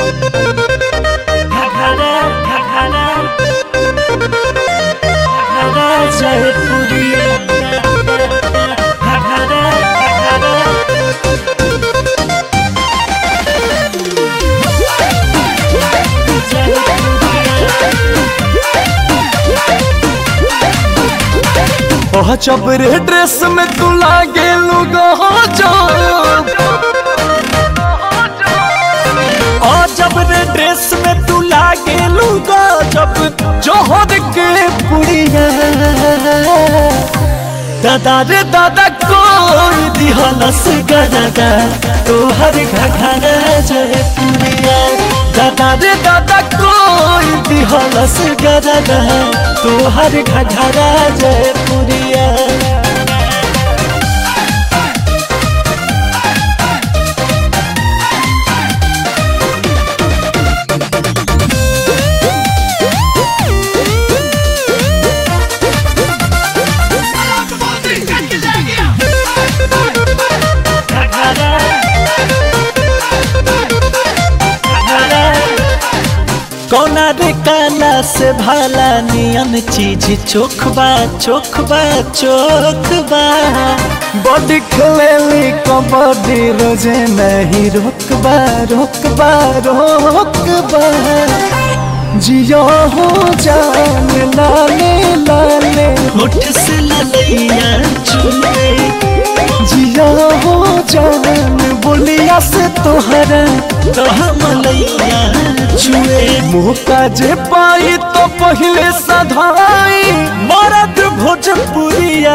घघरा घघरा घघरा जयपुरिया घघरा घघरा ओह चबरे ड्रेस में तू लागे लुगा जब ओ जबरे ड्रेस में तू लागे लुगा जब जोहर के पुड़िया दादा रे दादा कोई दिहलस गदादा तोहर घघरा जय पुड़िया दादा रे दादा कोई दिहलस गदादा तोहर घघरा जय पुड़िया घघरा घघरा कौना रे काला से भाला नियन चीज चोखबा चोखबा चोखबा बॉडी खेलेली कबड्डी रोजे नहीं रोकबा रोकबा रोकबा जियो हो जान लाले लाले होठ से ललैया चुले जिया हो जान बोलिया से तोहरा तो मलैया चुए मुँह का जे पाई तो पहले सधाई मरद भोजपुरिया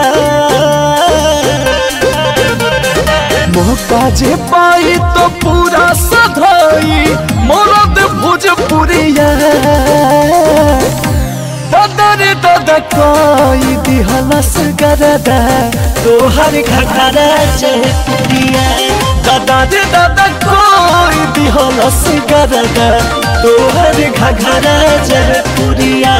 मुँह का जे पाई तो पूरा सधाई मरद भोजपुरिया बदर दद कोई दिहलस गरदा तोहर घघरा चहपुरिया दादा रे दादा कोई दिहलस गरदा तोहर घघरा चहपुरिया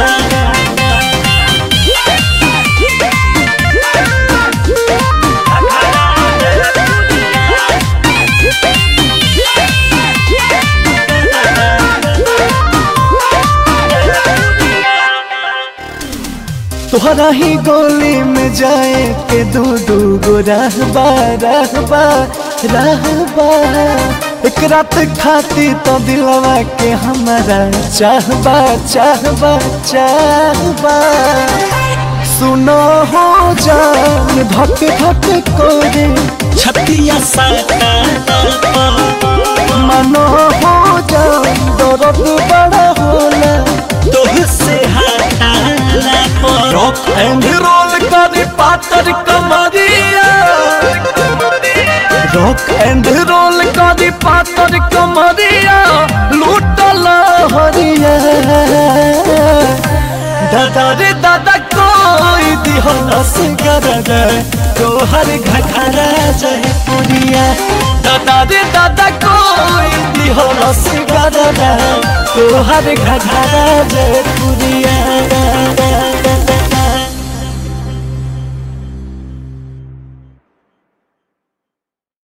तोहरा ही गोली में जाए के दू दू गो रहबा रहबा रहबा एक रात खाती तो दिलवा के हमारा चाहबा चाहबा चाहबा सुनो हो जान धक धक कोरे छतिया साटा मनो हो जान दर्द बड़ा होला तोह से हटाला पर रॉक एंड रोल करे पातर कमरिया रॉक एंड रोल करे पातर कमरिया लूटल हरिया दादा रे दादा कोई दिहलस गरदा तोहर घघरा जय पुरिया दादा रे दादा कोई दिहलस गरदा तोहर घघरा जय पुरिया